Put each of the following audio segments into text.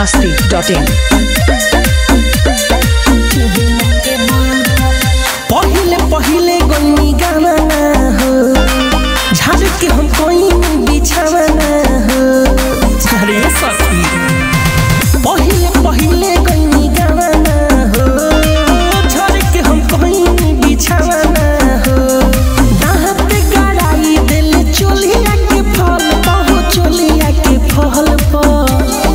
masti.in. पहिले पहिले गन्नी गाना ना हो झाड़ के हम कोई बिछावा ना हो अरे सखी पहिले पहिले गन्नी गाना ना हो झाड़ के हम कोई बिछावा ना हो दाहत गड़ाई दिल चोलिया के फल बहु चोलिया के फल पर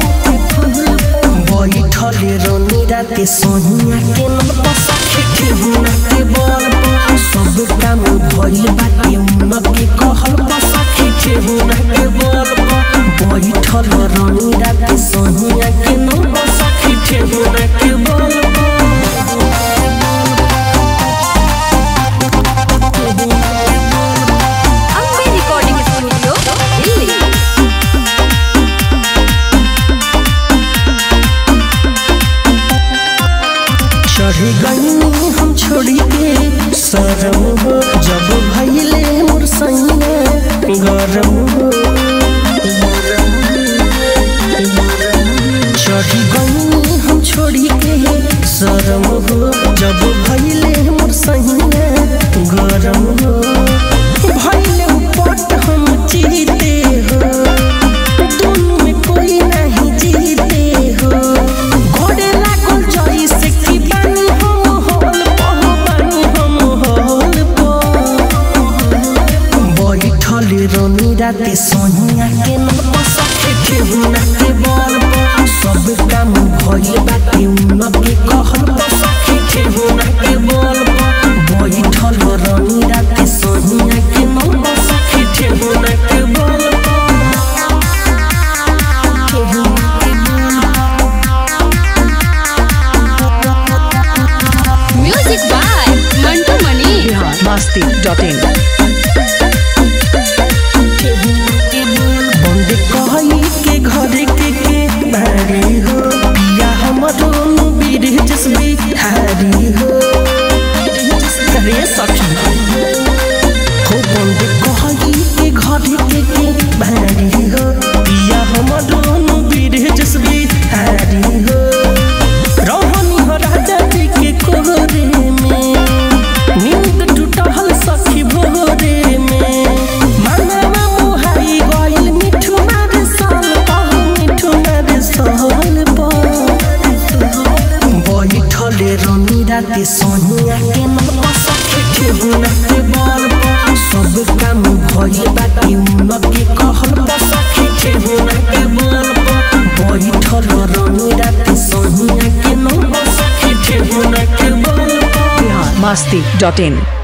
बैठले रोनी राते सोहिया के नम सखे के हुना के बल पर सब काम भइल बाटे उन के कहल पर सखे के हुना के बल पर बैठल रोनी राते सोहिया के नम सखे के हुना के बल ಅಂಬೆ ರೆಕಾರ್ಡಿಂಗ್ ಸ್ಟುಡಿಯೋ ಇಲ್ಲಿ चढ़ गई हम छोड़ी के सरम हो जब भैले मोर सैया गरम हो चढ़ गई हम छोड़ी के सरम हो जब भैले मोर सैया गरम हो भैले पट हम जीते हो दोनों में कोई नहीं जीते हो घोड़े लागल जैसे कि बानी हम होल पह बानी हम होल बैठल रोनी राते सोनिया के नम सखे के हुना के बल पर सब काम भइल बाटे उन के कहल पर सखे के हुना के बल पर बैठल रोनी राते सोनिया के नम सखे के हुना के बल पर के हुना के बल music by ಮಂಟು Mani Bihar masti.in. बंद कही के घर के के बारी हो पिया हमरो बीर जसबी हारी हो अरे सखी हो बंद कही के घर के के बारी हो पिया हमरो बीर जसबी हारी हो रोहनी हो राजा जी के कोहरे में नींद टूटल सखी भोरे में मनवा मुहाई गइल मिठू मारे साल पह मिठू मारे साल पर बैठले रोनी राते सोनिया के नम सखे के हुना के बल पर सब काम भइल बाटे उन के कहल पर सखे के हुना के बल पर बैठल रोनी राते सोनिया के नम सखे के हुना के बल पर Bihar masti.in.